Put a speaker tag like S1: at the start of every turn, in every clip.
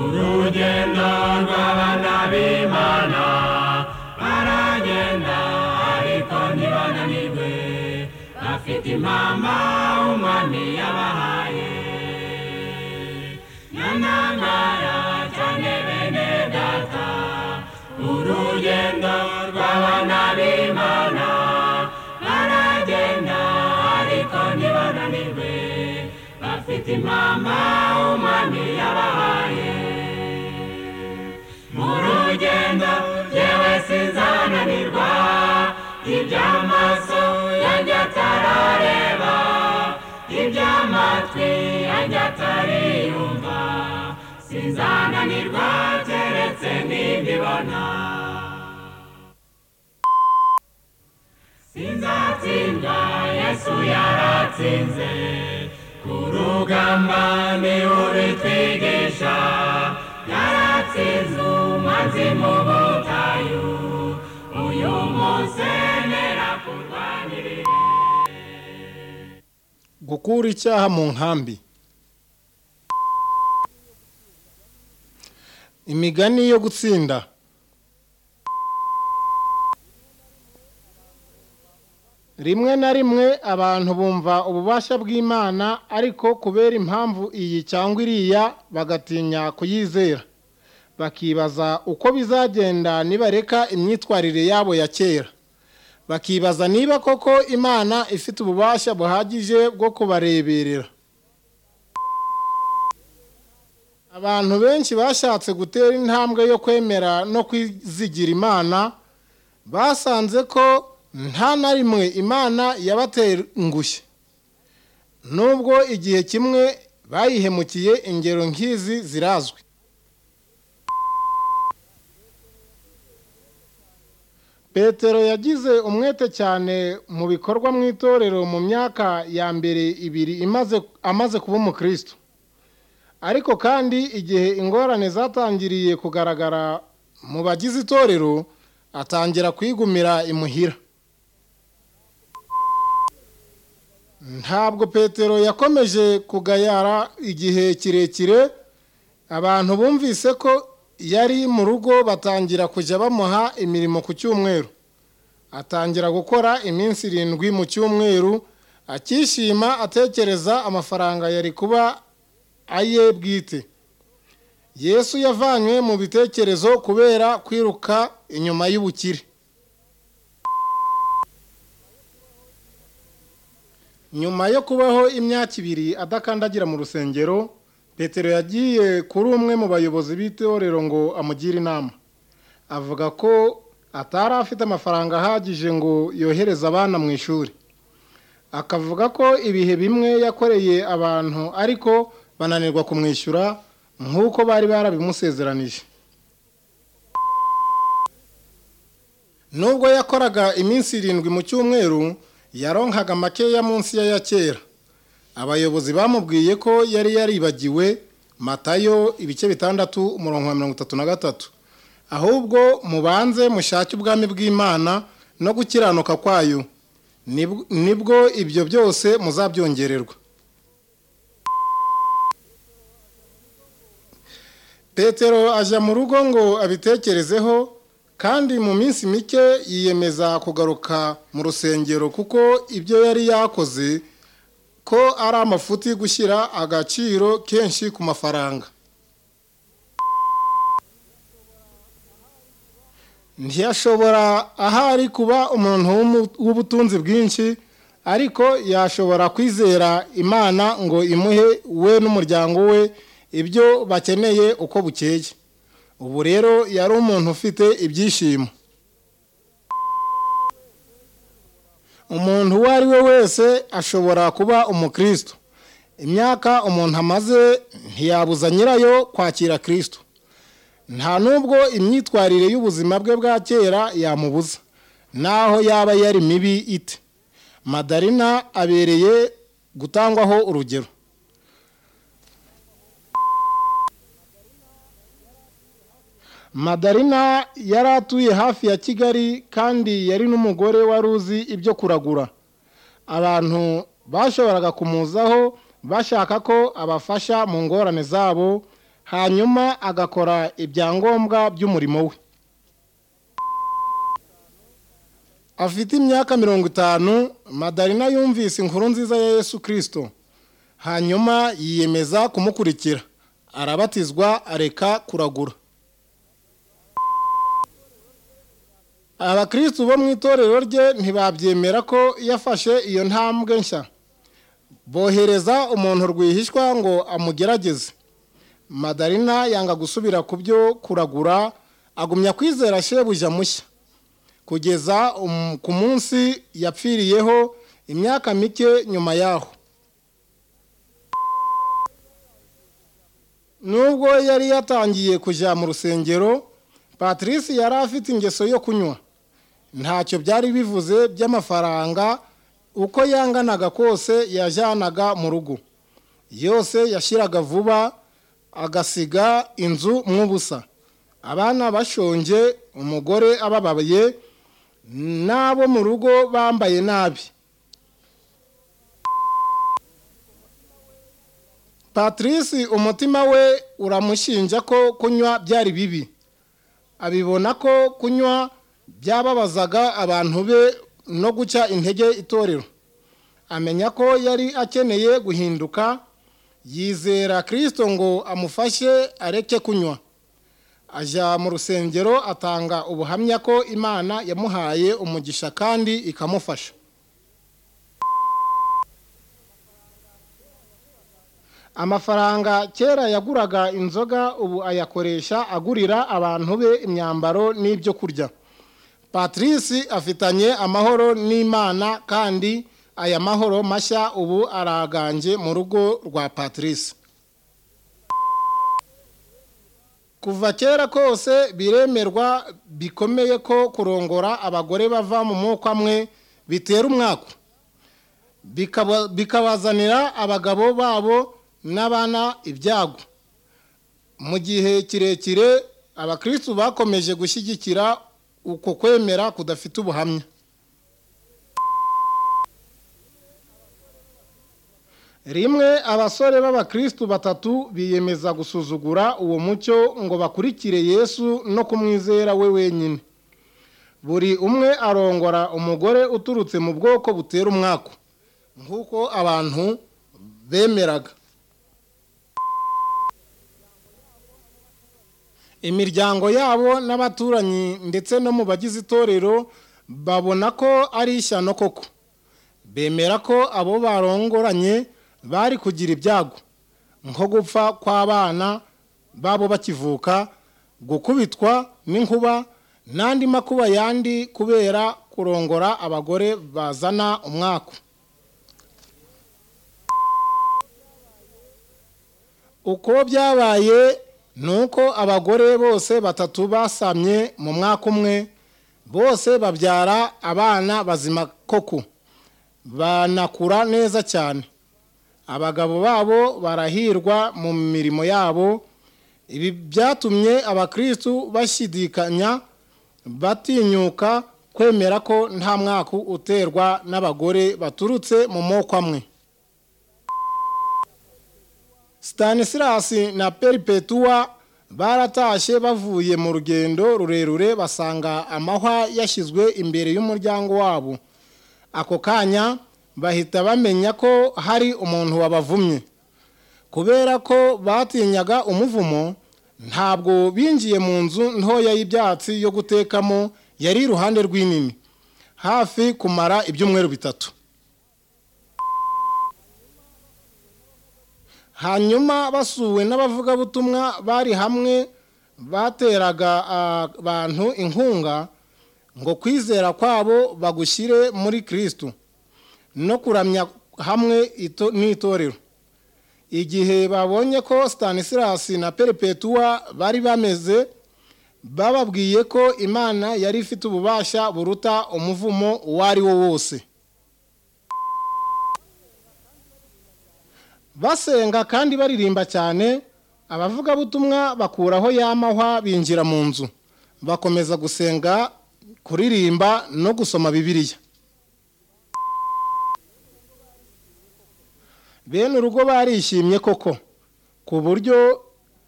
S1: urugendo rw'abana b'imana baragenda ariko ntibananirwe bafite impamba umwami yabahaye nanangara cyane bene data urugendo rw'abana b'imana baragenda ariko ntibananirwe bafite impamba umwami yabahaye mu rugendo yewe sinzananirwa iby'amaso yanjye atarareba iby'amatwi yanjye atariyumva sinzananirwa keretse n'imbibona sinzatsindwa yesu yaratsinze ku rugamba niwe urutwigisha yaratsinze umazi mu butayu uyu munsi nera kurwanirira
S2: gukura icyaha mu nkambi imigani yo gutsinda rimwe na rimwe abantu bumva ububasha bw'imana ariko kubera impamvu iyi cyangwa iriya bagatinya kuyizera bakibaza uko bizagenda nibareka imyitwarire yabo ya kera bakibaza niba koko imana ifite ububasha buhagije bwo kubareberera abantu benshi bashatse gutera intambwe yo kwemera no kwizigira imana basanze ko nta na rimwe imana yabatengushye nubwo igihe kimwe bayihemukiye ingero nk'izi zirazwi petero yagize umwete cyane mu bikorwa mu itorero mu myaka ya mbere ibiri imaze amaze kuba umukristo ariko kandi igihe ingorane zatangiriye kugaragara mu bagize itorero atangira kwigumira imuhira ntabwo petero yakomeje kugayara igihe kirekire abantu bumvise ko yari mu rugo batangira kujya bamuha imirimo ku cyumweru atangira gukora iminsi irindwi mu cyumweru akishima atekereza amafaranga yari kuba aye bwite yesu yavanywe mu bitekerezo kubera kwiruka inyuma y'ubukire nyuma yo kubaho imyaka ibiri adakandagira mu rusengero petero yagiye kuri umwe mu bayobozi b'itorero ngo amugire inama avuga ko atari afite amafaranga ahagije ngo yohereze abana mu ishuri akavuga ko ibihe bimwe yakoreye abantu ariko bananirwa kumwishyura nk'uko bari barabimusezeranije nubwo yakoraga iminsi irindwi mu cyumweru yaronkaga makeya munsi ya kera abayobozi bamubwiye ko yari yaribagiwe matayo ibice bitandatu umurongo wa mirongo itatu na gatatu ahubwo mubanze mushake ubwami bw'imana no gukiranuka kwayo nibwo ibyo byose muzabyongererwa petero ajya mu rugo ngo abitekerezeho kandi mu minsi mike yiyemeza kugaruka mu rusengero kuko ibyo yari yakoze ko ari amafuti gushyira agaciro kenshi ku mafaranga ntiyashobora ahari kuba umuntu w'ubutunzi bwinshi ariko yashobora kwizera imana ngo imuhe we n'umuryango we ibyo bakeneye uko bukeye ubu rero yari umuntu ufite ibyishimo umuntu uwo ari we wese ashobora kuba umukristo imyaka umuntu amaze ntiyabuza nyirayo kwakira kirisito nta n'ubwo imyitwarire y'ubuzima bwe bwa kera yamubuza n'aho yaba yari mibi ite madarina abereye gutangwaho urugero madarina yari atuye hafi ya kigali kandi yari n'umugore wari uzi ibyo kuragura abantu bashoboraga kumuzaho bashaka ko abafasha mu ngorane zabo hanyuma agakora ibyangombwa by'umurimo we afite imyaka mirongo itanu madarina yumvise inkuru nziza ya yesu kirisito hanyuma yiyemeza kumukurikira arabatizwa areka kuragura abakirisitu bo mu itorero rye ntibabyemera ko yafashe iyo ntambwe nshya bohereza umuntu rwihishwa ngo amugerageze madarina yanga gusubira ku byo kuragura agumya kwizera shebuja mushya kugeza ku munsi yapfiriyeho imyaka mike nyuma yaho nubwo yari yatangiye kujya mu rusengero patrice yari afite ingeso yo kunywa ntacyo byari bivuze by'amafaranga uko yanganaga kose yajyanaga mu rugo yose yashyiraga vuba agasiga inzu mw'ubusa abana bashonje umugore ababaye n'abo mu rugo bambaye nabi patrice umutima we uramushinja ko kunywa byari bibi abibona ko kunywa byababazaga abantu be no guca intege itorero amenya ko yari akeneye guhinduka yizera kirisito ngo amufashe areke kunywa ajya mu rusengero atanga ubuhamya ko imana yamuhaye umugisha kandi ikamufasha amafaranga kera yaguraga inzoga ubu ayakoresha agurira abantu be imyambaro n'ibyo kurya patrice afitanye amahoro n'imana kandi aya mahoro mashya ubu araganje mu rugo rwa patrice kuva kera kose biremerwa bikomeye ko kurongora abagore bava mu mwuka amwe bitera umwaka bikabazanira abagabo babo n'abana ibyago mu gihe kirekire abakirisitu bakomeje gushyigikira uko kwemera kudafite ubuhamya rimwe abasore b'abakirisitu batatu biyemeza gusuzugura uwo mucyo ngo bakurikire yesu no kumwizera we wenyine buri umwe arongora umugore uturutse mu bwoko butera umwaku nk'uko abantu bemeraga imiryango yabo n'abaturanyi ndetse no mu bagize itorero babona ko ari ishyano koko bemera ko abo barongoranye bari kugira ibyago nko gupfa kw'abana babo bakivuka gukubitwa n'inkuba n'andi makuba yandi kubera kurongora abagore bazana umwaku uko byabaye ni uko abagore bose batatu basamye mu mwaka umwe bose babyara abana bazima koko banakura neza cyane abagabo babo barahirwa mu mirimo yabo ibi byatumye abakirisitu bashidikanya batinyuka kwemera ko nta mwaka uterwa n'abagore baturutse mu moko amwe Stanisirasi na peripetuwa baratashye bavuye mu rugendo rurerure basanga amahwa yashyizwe imbere y'umuryango wabo ako kanya bahita bamenya ko hari umuntu wabavumye kubera ko batinyaga umuvumo ntabwo binjiye mu nzu ntoya y'ibyatsi yo gutekamo yari iruhande rw'inini hafi kumara ibyumweru bitatu hanyuma basuwe n'abavugabutumwa bari hamwe bateraga abantu inkunga ngo kwizera kwabo bagushyire muri kirisitu no kuramya hamwe n'itorero igihe babonye ko stanisirasi na peripetuwa bari bameze bababwiye ko imana yari ifite ububasha buruta umuvumo uwo ari wo wose basenga kandi baririmba cyane abavugabutumwa bakuraho y'amahwa binjira mu nzu bakomeza gusenga kuririmba no gusoma bibiliya bene urugo barishimye koko ku buryo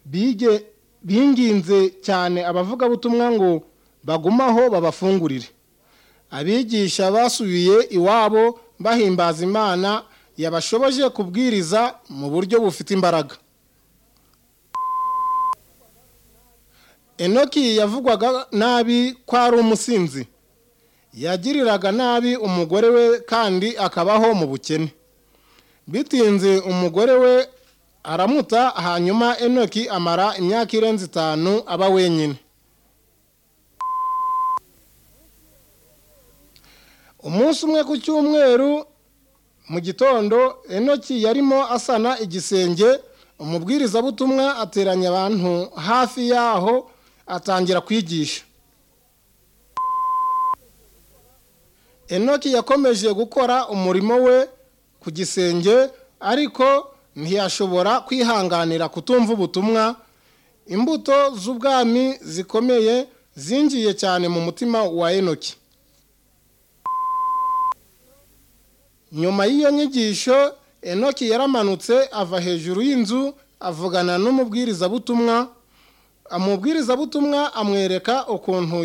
S2: bige binginze cyane abavugabutumwa ngo bagumaho babafungurire abigisha basubiye iwabo bahimbaza imana yabashoboje kubwiriza mu buryo bufite imbaraga enoki yavugwaga nabi ko ari umusinzi yagiriraga nabi umugore we kandi akabaho mu bukene bitinze umugore we aramuta hanyuma enoki amara imyaka irenze itanu aba wenyine umunsi umwe ku cyumweru mu gitondo enoki yarimo asana igisenge umubwirizabutumwa ateranya abantu hafi y'aho atangira kwigisha enoki yakomeje gukora umurimo we ku gisenge ariko ntiyashobora kwihanganira kutumva ubutumwa imbuto z'ubwami zikomeye zingiye cyane mu mutima wa enoki nyuma y'iyo nyigisho enoki yaramanutse ava hejuru y'inzu avugana n'umubwirizabutumwa umubwirizabutumwa amwereka ukuntu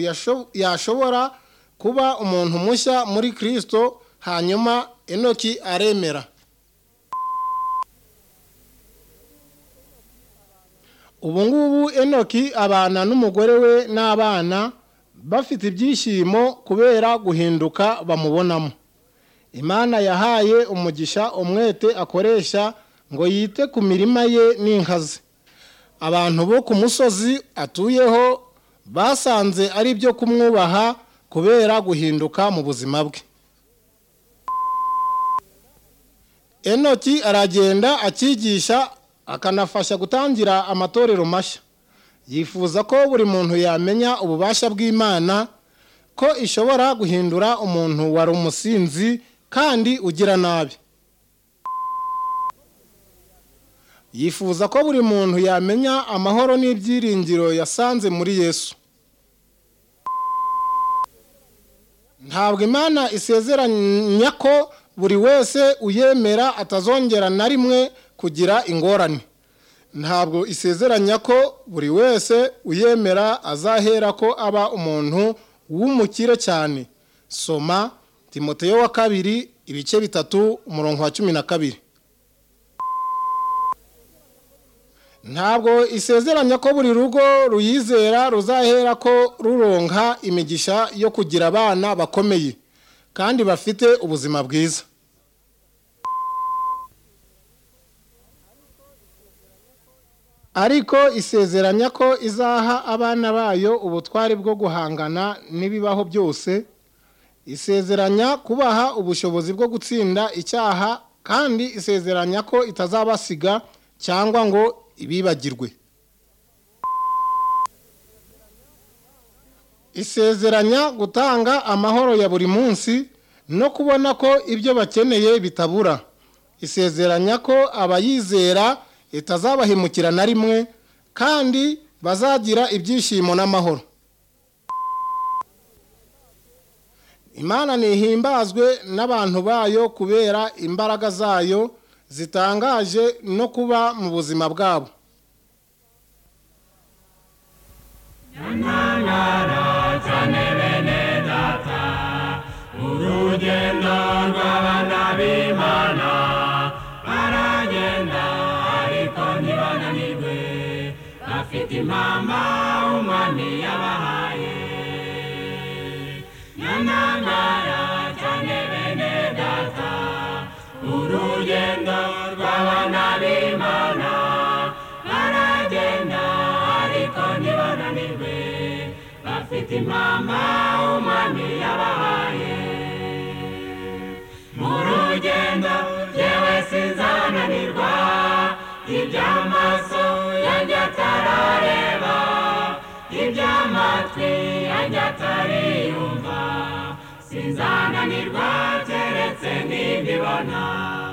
S2: yashobora kuba umuntu mushya muri kirisito hanyuma enoki aremera ubu ngubu enoki abana n'umugore we n'abana bafite ibyishimo kubera guhinduka bamubonamo imana yahaye umugisha umwete akoresha ngo yite ku mirima ye n'inkazi abantu bo ku musozi atuyeho basanze ari ibyo kumwubaha kubera guhinduka mu buzima bwe enoki aragenda akigisha akanafasha gutangira amatorero mashya yifuza ko buri muntu yamenya ububasha bw'imana ko ishobora guhindura umuntu wari umusinzi kandi ugira nabi yifuza ko buri muntu yamenya amahoro n'ibyiringiro yasanze muri yesu ntabwo imana isezeranya ko buri wese uyemera atazongera na rimwe kugira ingorane ntabwo isezeranya ko buri wese uyemera azahera ko aba umuntu w'umukire cyane soma timoteyo wa kabiri ibice bitatu umurongo wa cumi na kabiri ntabwo isezeranya ko buri rugo ruyizera ruzahera ko ruronka imigisha yo kugira abana bakomeye kandi bafite ubuzima bwiza ariko isezeranya ko izaha abana bayo ubutwari bwo guhangana n'ibibaho byose isezeranya kubaha ubushobozi bwo gutsinda icyaha kandi isezeranya ko itazabasiga cyangwa ngo ibibagirwe isezeranya gutanga amahoro ya buri munsi no kubona ko ibyo bakeneye bitabura isezeranya ko abayizera itazabahemukira na rimwe kandi bazagira ibyishimo n'amahoro imana ntihimbazwe n'abantu bayo kubera imbaraga zayo zitangaje no kuba mu buzima bwabo
S1: urugendo rw'abana b'imana baragenda ariko ntibananirwe bafite impamba umwami yabahaye nyamangara cyane bene data urugendo rw'abana b'imana baragenda ariko ntibananirwe bafite impamba umwami yabahaye mu rugendo yewe sinzananirwa iby'amaso yanjye atarareba iby'amatwi yanjye atariyumva sinzananirwa keretse n'imbibona